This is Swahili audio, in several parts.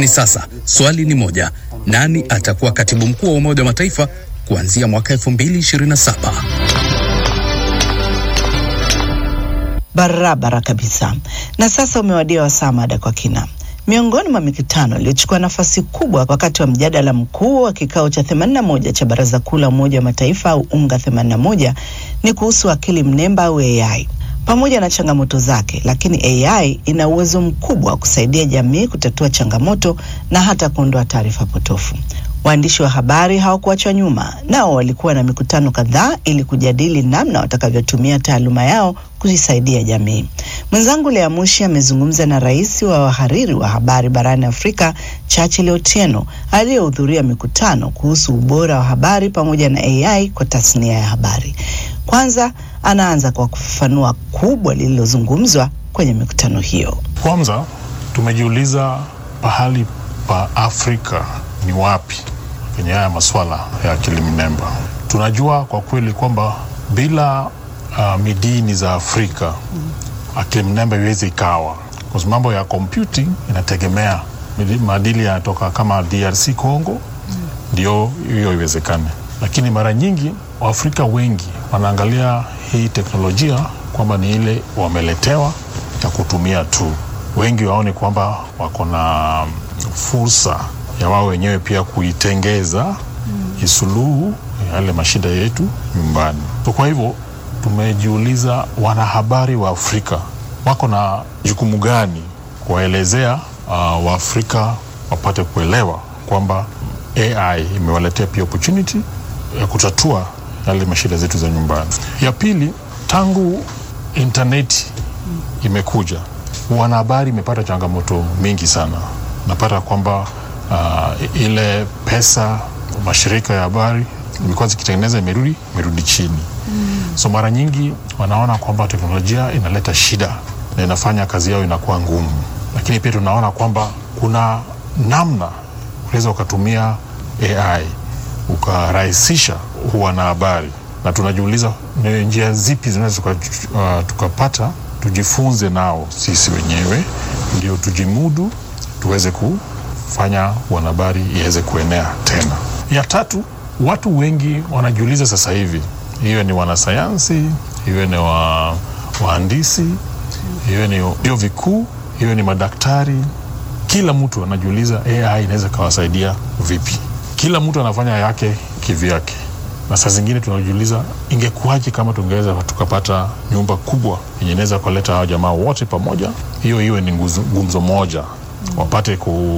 Hivi sasa swali ni moja, nani atakuwa katibu mkuu wa Umoja wa Mataifa kuanzia mwaka 2027? Barabara kabisa. Na sasa umewadia wasaa mada kwa kina. Miongoni mwa mikutano iliyochukua nafasi kubwa wakati wa mjadala mkuu wa kikao cha 81 cha Baraza Kuu la Umoja wa Mataifa au UNGA 81 ni kuhusu akili mnemba au AI. Pamoja na changamoto zake, lakini AI ina uwezo mkubwa wa kusaidia jamii kutatua changamoto na hata kuondoa taarifa potofu. Waandishi wa habari hawakuachwa nyuma, nao walikuwa na mikutano kadhaa ili kujadili namna watakavyotumia taaluma yao kuisaidia jamii. Mwenzangu Lea Mushi amezungumza na rais wa wahariri wa habari barani Afrika, Churchill Otieno, aliyehudhuria mikutano kuhusu ubora wa habari pamoja na AI kwa tasnia ya habari. Kwanza anaanza kwa kufafanua kubwa lililozungumzwa kwenye mikutano hiyo. Kwanza tumejiuliza pahali pa Afrika ni wapi kwenye haya masuala ya akili mnemba. Tunajua kwa kweli kwamba bila uh, midini za Afrika akili mnemba iwezi ikawa, kwa sababu mambo ya computing inategemea maadili yanatoka kama DRC Congo, ndio hiyo iwezekane. Lakini mara nyingi Waafrika wengi wanaangalia hii teknolojia kwamba ni ile wameletewa ya kutumia tu. Wengi waone kwamba wako na fursa ya wao wenyewe pia kuitengeza mm. isuluhu yale mashida yetu nyumbani. So kwa hivyo tumejiuliza, wanahabari wa Afrika wako na jukumu gani kuwaelezea uh, Waafrika wapate kuelewa kwamba AI imewaletea pia opportunity ya kutatua yale mashida zetu za nyumbani. Ya pili, tangu intaneti imekuja, wanahabari imepata changamoto mingi sana. Napata kwamba uh, ile pesa mashirika ya habari imekuwa zikitengeneza imerudi imerudi chini mm. So mara nyingi wanaona kwamba teknolojia inaleta shida na inafanya kazi yao inakuwa ngumu, lakini pia tunaona kwamba kuna namna unaweza ukatumia AI ukarahisisha wanahabari, na tunajiuliza ni njia zipi zinaweza uh, tukapata tujifunze nao sisi wenyewe ndio tujimudu tuweze kufanya wanahabari iweze kuenea tena. Ya tatu, watu wengi wanajiuliza sasa hivi, iwe ni wanasayansi, iwe ni wa, wahandisi, iwe ni vyuo vikuu, iwe ni madaktari, kila mtu anajiuliza AI inaweza kawasaidia vipi? Kila mtu anafanya yake kivyake, na saa zingine tunajiuliza ingekuwaje kama tungeweza tukapata nyumba kubwa yenye inaweza kuleta hao jamaa wote pamoja, hiyo iwe ni gumzo moja wapate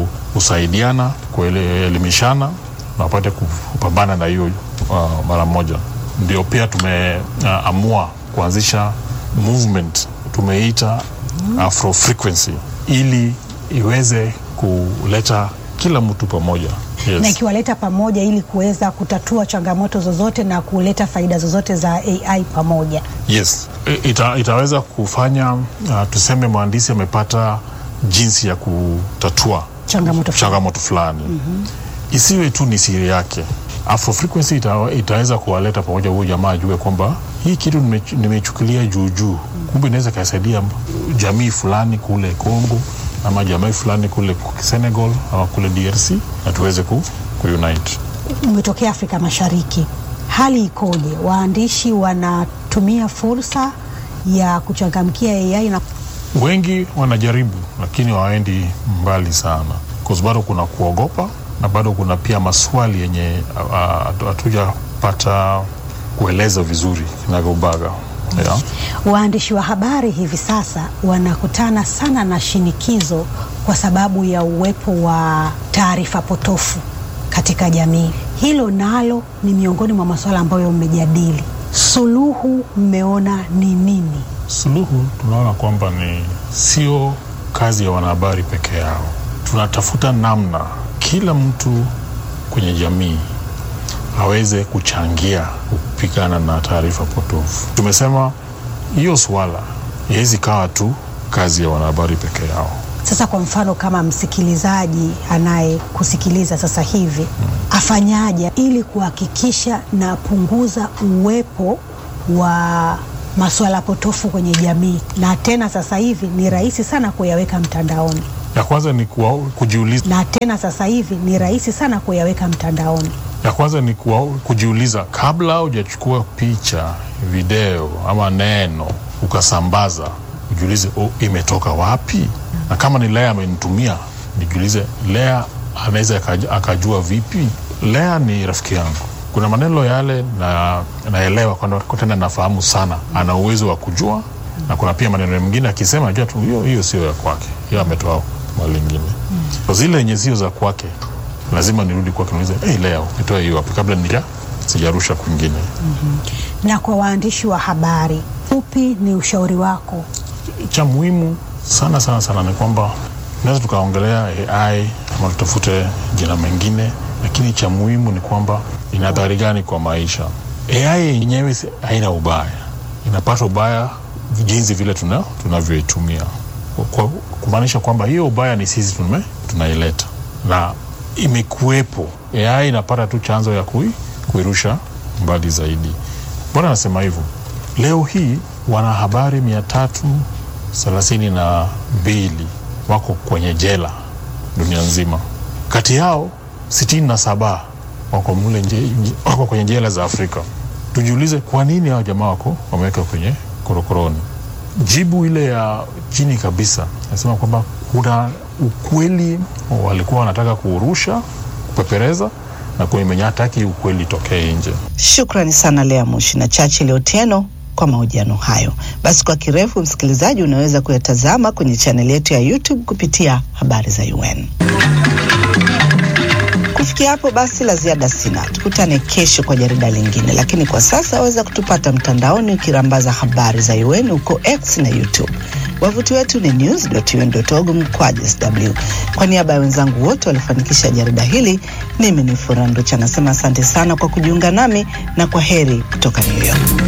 kusaidiana kuelimishana na wapate kupambana na hiyo uh, mara moja. Ndio pia tumeamua uh, kuanzisha movement tumeita Afro Frequency ili iweze kuleta kila mtu pamoja. Yes. na ikiwaleta pamoja ili kuweza kutatua changamoto zozote na kuleta faida zozote za AI pamoja. Yes. Ita, itaweza kufanya uh, tuseme mhandisi amepata jinsi ya kutatua Changamoto fulani. changamoto fulani mm-hmm. Isiwe tu ni siri yake. Afro Frequency ita, itaweza kuwaleta pamoja, huyu jamaa ajue kwamba hii kitu nime- nimeichukulia juu juu, kumbe inaweza kasaidia jamii fulani kule Congo ama jamii fulani kule Senegal ama kule DRC na tuweze ku, kuunite. Umetokea Afrika Mashariki, hali ikoje? Waandishi wanatumia fursa ya kuchangamkia AI na Wengi wanajaribu lakini hawaendi mbali sana, kwa sababu bado kuna kuogopa na bado kuna pia maswali yenye ah, hatujapata kueleza vizuri kinagaubaga yeah. waandishi wa habari hivi sasa wanakutana sana na shinikizo kwa sababu ya uwepo wa taarifa potofu katika jamii. Hilo nalo ni miongoni mwa masuala ambayo mmejadili. Suluhu mmeona ni nini? Suluhu tunaona kwamba ni sio kazi ya wanahabari peke yao. Tunatafuta namna kila mtu kwenye jamii aweze kuchangia kupigana na taarifa potofu. Tumesema hiyo swala iwezi kawa tu kazi ya wanahabari peke yao. Sasa kwa mfano kama msikilizaji anayekusikiliza sasa hivi afanyaje ili kuhakikisha na punguza uwepo wa masuala potofu kwenye jamii, na tena sasa hivi ni rahisi sana kuyaweka mtandaoni. Ya kwanza ni kuwa, kujiuliza na tena sasa hivi ni rahisi sana kuyaweka mtandaoni. ya kwanza ni kuwa, kujiuliza kabla hujachukua picha, video ama neno ukasambaza, ujiulize oh, imetoka wapi? Na kama ni Lea amenitumia, nijiulize Lea anaweza akaja- akajua vipi? Lea ni rafiki yangu, kuna maneno yale na naelewa kwamba tena nafahamu sana, ana uwezo wa kujua, na kuna pia maneno mengine akisema, najua tu hiyo hiyo sio ya kwake, hiyo ametoa mali ingine. Kwa zile yenye sio za kwake lazima nirudi kwake niulize, hey, Lea umetoa hiyo wapi, kabla nija sijarusha kwingine. Na kwa waandishi wa habari, upi ni ushauri wako? Cha muhimu sana sana sana ni kwamba tunaweza tukaongelea AI ama tutafute jina mengine, lakini cha muhimu ni kwamba ina athari gani kwa maisha. AI yenyewe si- haina ubaya, inapata ubaya jinsi vile tuna tunavyoitumia, Kwa- kumaanisha kwamba hiyo ubaya ni sisi tume, tunaileta na imekuwepo. AI inapata tu chanzo ya kui, kuirusha mbali zaidi. Mbona nasema hivyo? Leo hii wanahabari mia tatu thelathini na mbili wako kwenye jela dunia nzima, kati yao sitini na saba wako mule nje, nje- wako kwenye jela za Afrika. Tujiulize kwa nini hao jamaa wako wameweka kwenye korokoroni. Jibu ile ya chini kabisa nasema kwamba kuna ukweli walikuwa wanataka kuurusha, kupepereza na kwenye hataki ukweli tokee nje. Shukrani sana Lea Mushi na Churchill Otieno kwa mahojiano hayo. Basi kwa kirefu, msikilizaji, unaweza kuyatazama kwenye chaneli yetu ya YouTube kupitia habari za UN. Kufikia hapo basi, la ziada sina. Tukutane kesho kwa jarida lingine, lakini kwa sasa waweza kutupata mtandaoni ukirambaza habari za UN huko X na YouTube. Wavuti wetu ni news.un.org mkwaju sw. Kwa niaba ya wenzangu wote waliofanikisha jarida hili, mimi ni Furaha Nducha nasema asante sana kwa kujiunga nami na kwa heri kutoka New York.